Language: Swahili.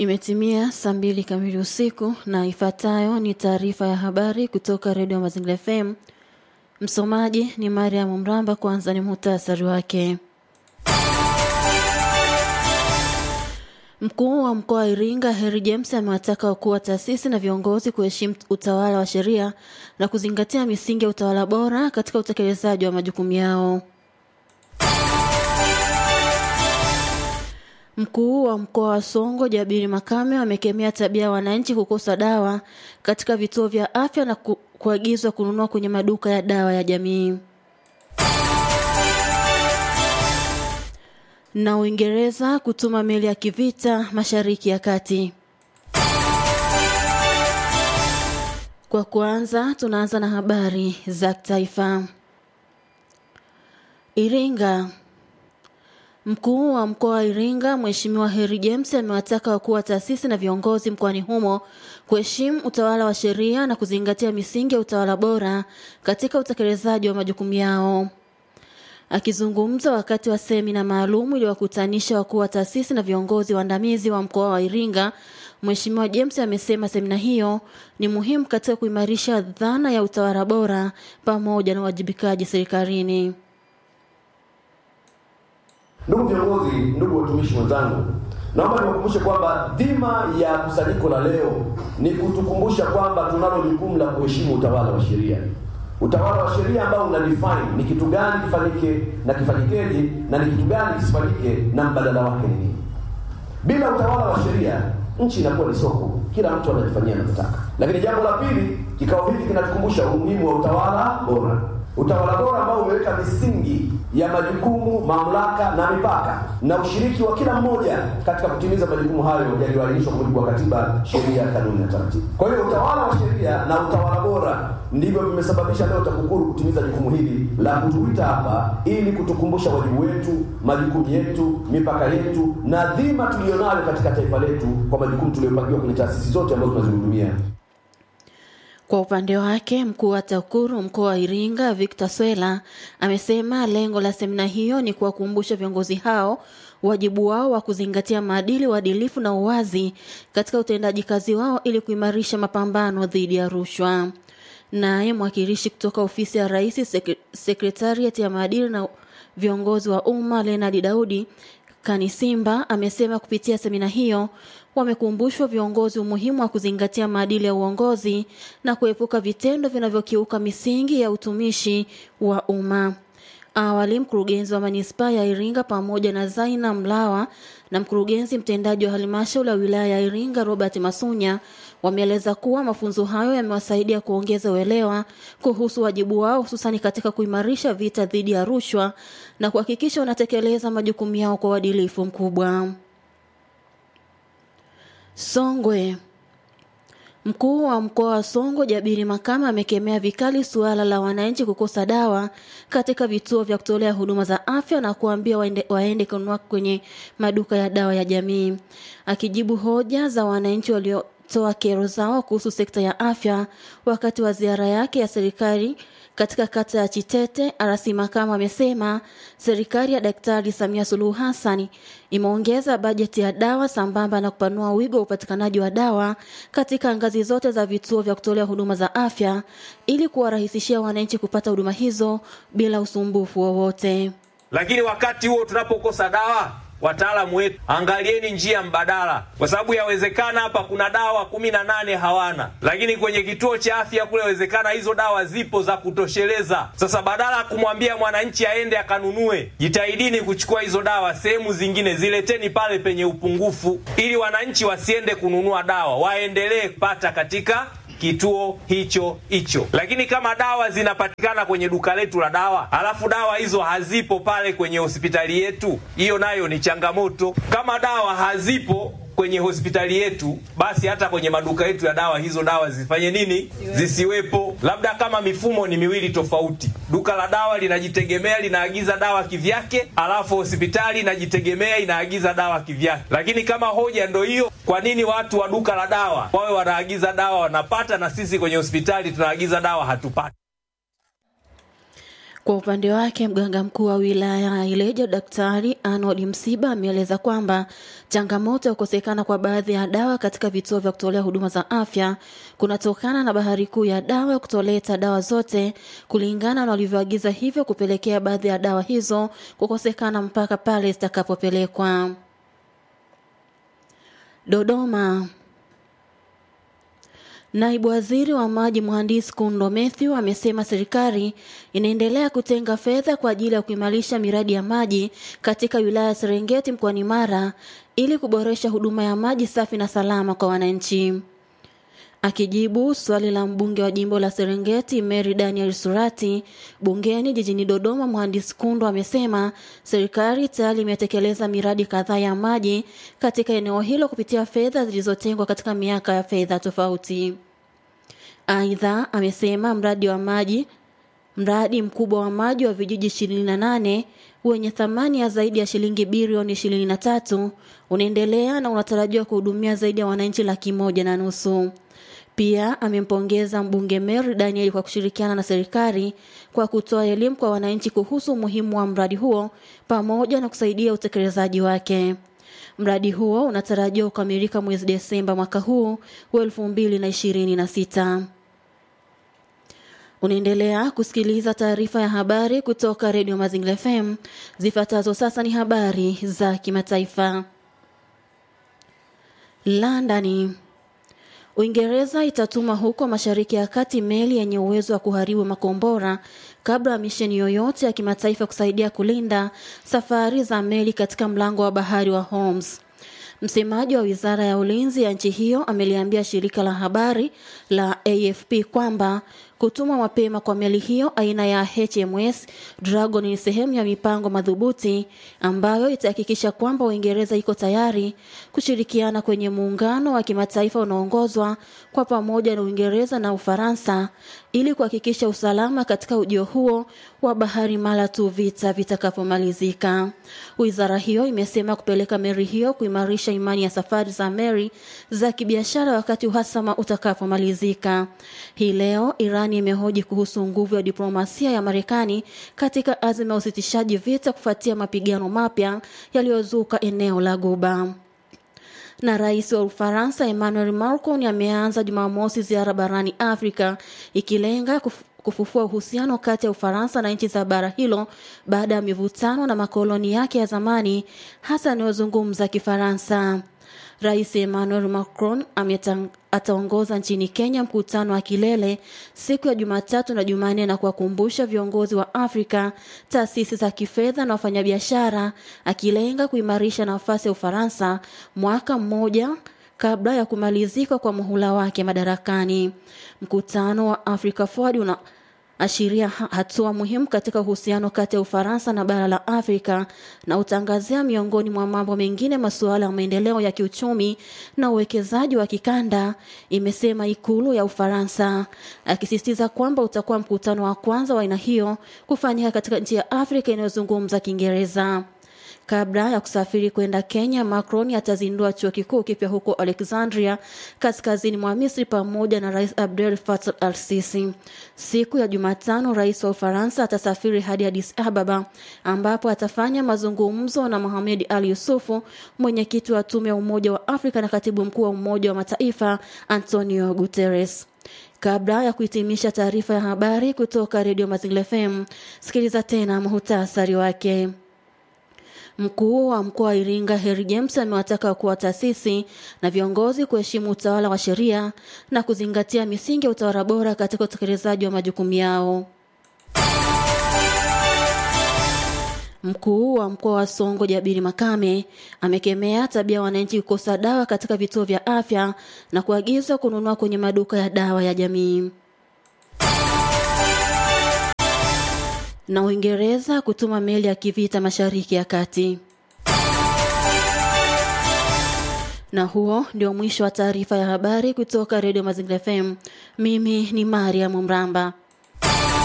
Imetimia saa mbili kamili usiku na ifuatayo ni taarifa ya habari kutoka Redio Mazingira FM. Msomaji ni Mariam Mramba. Kwanza ni muhtasari wake. Mkuu wa mkoa wa Iringa Heri James amewataka wakuu wa taasisi na viongozi kuheshimu utawala wa sheria na kuzingatia misingi ya utawala bora katika utekelezaji wa majukumu yao. Mkuu wa mkoa wa Songo Jabiri Makame amekemea tabia ya wananchi kukosa dawa katika vituo vya afya na ku, kuagizwa kununua kwenye maduka ya dawa ya jamii. Na Uingereza kutuma meli ya kivita Mashariki ya Kati. Kwa kuanza, tunaanza na habari za taifa. Iringa. Mkuu wa mkoa wa Iringa Mheshimiwa Heri James amewataka wakuu wa taasisi na viongozi mkoani humo kuheshimu utawala wa sheria na kuzingatia misingi ya utawala bora katika utekelezaji wa majukumu yao. Akizungumza wakati wa semina maalum iliyowakutanisha wakuu wa taasisi na viongozi waandamizi wa mkoa wa Iringa, Mheshimiwa James amesema semina hiyo ni muhimu katika kuimarisha dhana ya utawala bora pamoja na uwajibikaji serikalini. Ndugu viongozi, ndugu watumishi wenzangu, naomba niwakumbushe kwamba dhima ya kusanyiko la leo ni kutukumbusha kwamba tunalo jukumu la kuheshimu utawala wa sheria. Utawala wa sheria ambao una define ni kitu gani kifanyike na kifanyikeje na ni kitu gani kisifanyike na mbadala wake ni nini. Bila utawala wa sheria, nchi inakuwa ni soko, kila mtu anajifanyia anavyotaka. Lakini jambo la pili, kikao hiki kinatukumbusha umuhimu wa utawala bora utawala bora ambao umeweka misingi ya majukumu, mamlaka na mipaka na ushiriki wa kila mmoja katika kutimiza majukumu hayo yaliyoainishwa kwa mujibu wa katiba, sheria, kanuni na taratibu. Kwa hiyo utawala wa sheria na utawala bora ndivyo vimesababisha leo TAKUKURU kutimiza jukumu hili la kutuita hapa ili kutukumbusha wajibu wetu, majukumu yetu, mipaka yetu na dhima tuliyonayo katika taifa letu kwa majukumu tuliyopangiwa kwenye taasisi zote ambazo tunazihudumia. Kwa upande wake mkuu wa TAKUKURU mkoa wa Iringa Victor Swela amesema lengo la semina hiyo ni kuwakumbusha viongozi hao wajibu wao wa kuzingatia maadili, uadilifu na uwazi katika utendaji kazi wao ili kuimarisha mapambano dhidi ya rushwa. Naye mwakilishi kutoka ofisi ya Rais sekretariati ya maadili na viongozi wa umma Leonard Daudi Kanisimba amesema kupitia semina hiyo wamekumbushwa viongozi umuhimu wa kuzingatia maadili ya uongozi na kuepuka vitendo vinavyokiuka misingi ya utumishi wa umma. Awali mkurugenzi wa manispaa ya Iringa pamoja na Zaina Mlawa na mkurugenzi mtendaji wa halmashauri ya wilaya ya Iringa Robert Masunya wameeleza kuwa mafunzo hayo yamewasaidia kuongeza uelewa kuhusu wajibu wao hususani katika kuimarisha vita dhidi ya rushwa na kuhakikisha wanatekeleza majukumu yao kwa uadilifu mkubwa. Songwe. Mkuu wa mkoa wa Songwe Jabiri Makama amekemea vikali suala la wananchi kukosa dawa katika vituo vya kutolea huduma za afya na kuambia waende, waende kununua kwenye maduka ya dawa ya jamii. Akijibu hoja za wananchi waliotoa kero zao kuhusu sekta ya afya wakati wa ziara yake ya serikali katika kata ya Chitete, Arasi Makama amesema serikali ya Daktari Samia Suluhu Hassan imeongeza bajeti ya dawa sambamba na kupanua wigo wa upatikanaji wa dawa katika ngazi zote za vituo vya kutolea huduma za afya ili kuwarahisishia wananchi kupata huduma hizo bila usumbufu wowote. Lakini wakati huo tunapokosa dawa wataalamu wetu, angalieni njia mbadala, kwa sababu yawezekana hapa kuna dawa kumi na nane hawana, lakini kwenye kituo cha afya kule yawezekana hizo dawa zipo za kutosheleza. Sasa badala ya kumwambia mwananchi aende akanunue, jitahidini kuchukua hizo dawa sehemu zingine, zileteni pale penye upungufu, ili wananchi wasiende kununua dawa, waendelee kupata katika kituo hicho hicho. Lakini kama dawa zinapatikana kwenye duka letu la dawa, alafu dawa hizo hazipo pale kwenye hospitali yetu, hiyo nayo ni changamoto. Kama dawa hazipo kwenye hospitali yetu, basi hata kwenye maduka yetu ya dawa hizo dawa zifanye nini? Zisiwepo. Labda kama mifumo ni miwili tofauti, duka la dawa linajitegemea linaagiza dawa kivyake, alafu hospitali inajitegemea inaagiza dawa kivyake. Lakini kama hoja ndo hiyo, kwa nini watu wa duka la dawa wawe wanaagiza dawa wanapata, na sisi kwenye hospitali tunaagiza dawa hatupati? Kwa upande wake mganga mkuu wa wilaya ya Ileje Daktari Arnold Msiba ameeleza kwamba changamoto ya kukosekana kwa baadhi ya dawa katika vituo vya kutolea huduma za afya kunatokana na bahari kuu ya dawa kutoleta dawa zote kulingana na walivyoagiza, hivyo kupelekea baadhi ya dawa hizo kukosekana mpaka pale zitakapopelekwa. Dodoma. Naibu Waziri wa Maji Mhandisi Kundo Mathew amesema serikali inaendelea kutenga fedha kwa ajili ya kuimarisha miradi ya maji katika wilaya ya Serengeti mkoani Mara ili kuboresha huduma ya maji safi na salama kwa wananchi. Akijibu swali la mbunge wa jimbo la Serengeti Mary Daniel Surati bungeni jijini Dodoma, mhandisi Kundo amesema serikali tayari imetekeleza miradi kadhaa ya maji katika eneo hilo kupitia fedha zilizotengwa katika miaka ya fedha tofauti. Aidha, amesema mradi wa maji mradi mkubwa wa maji wa vijiji 28 wenye thamani ya zaidi ya shilingi bilioni 23 unaendelea na unatarajiwa kuhudumia zaidi ya wananchi laki moja na nusu. Pia amempongeza mbunge Mary Daniel kwa kushirikiana na serikali kwa kutoa elimu kwa wananchi kuhusu umuhimu wa mradi huo pamoja na kusaidia utekelezaji wake. Mradi huo unatarajiwa kukamilika mwezi Desemba mwaka huu wa elfu mbili na ishirini na sita. Unaendelea kusikiliza taarifa ya habari kutoka Redio Mazingira FM. Zifuatazo sasa ni habari za kimataifa. London. Uingereza itatuma huko Mashariki ya Kati meli yenye uwezo wa kuharibu makombora kabla ya misheni yoyote ya kimataifa kusaidia kulinda safari za meli katika mlango wa bahari wa Hormuz. Msemaji wa wizara ya ulinzi ya nchi hiyo ameliambia shirika la habari la AFP kwamba kutumwa mapema kwa meli hiyo aina ya HMS Dragon ni sehemu ya mipango madhubuti ambayo itahakikisha kwamba Uingereza iko tayari kushirikiana kwenye muungano wa kimataifa unaoongozwa kwa pamoja na Uingereza na Ufaransa ili kuhakikisha usalama katika ujio huo wa bahari mara tu vita vitakapomalizika. Wizara hiyo imesema kupeleka meli hiyo kuimarisha imani ya safari za meli za kibiashara wakati uhasama utakapomalizika. Hii leo Iran imehoji kuhusu nguvu ya diplomasia ya Marekani katika azma ya usitishaji vita kufuatia mapigano mapya yaliyozuka eneo la Guba na rais wa Ufaransa Emmanuel Macron ameanza Jumamosi ziara barani Afrika ikilenga kuf kufufua uhusiano kati ya Ufaransa na nchi za bara hilo baada ya mivutano na makoloni yake ya zamani hasa yanayozungumza Kifaransa. Rais Emmanuel Macron ataongoza nchini Kenya mkutano wa kilele siku ya Jumatatu na Jumanne na kuwakumbusha viongozi wa Afrika, taasisi za kifedha na wafanyabiashara, akilenga kuimarisha nafasi ya Ufaransa mwaka mmoja kabla ya kumalizika kwa muhula wake madarakani. Mkutano wa Africa Forward una ashiria hatua muhimu katika uhusiano kati ya Ufaransa na bara la Afrika na utangazia miongoni mwa mambo mengine masuala ya maendeleo ya kiuchumi na uwekezaji wa kikanda, imesema ikulu ya Ufaransa, akisisitiza kwamba utakuwa mkutano wa kwanza wa aina hiyo kufanyika katika nchi ya Afrika inayozungumza Kiingereza. Kabla ya kusafiri kwenda Kenya, Macron atazindua chuo kikuu kipya huko Alexandria, kaskazini mwa Misri, pamoja na Rais Abdel Fattah al-Sisi. Siku ya Jumatano, rais wa Ufaransa atasafiri hadi Addis Ababa, ambapo atafanya mazungumzo na Mohamed Ali Yusufu, mwenyekiti wa tume ya Umoja wa Afrika na katibu mkuu wa Umoja wa Mataifa Antonio Guterres. Kabla ya kuhitimisha taarifa ya habari kutoka Redio Mazingira FM, sikiliza tena muhtasari wake. Mkuu wa mkoa wa Iringa Harry James amewataka wakuu wa taasisi na viongozi kuheshimu utawala wa sheria na kuzingatia misingi ya utawala bora katika utekelezaji wa majukumu yao. Mkuu wa mkoa wa Songo Jabiri Makame amekemea tabia ya wananchi kukosa dawa katika vituo vya afya na kuagiza kununua kwenye maduka ya dawa ya jamii. na Uingereza kutuma meli ya kivita Mashariki ya Kati. Na huo ndio mwisho wa taarifa ya habari kutoka Redio Mazingira FM. Mimi ni Mariam Mramba.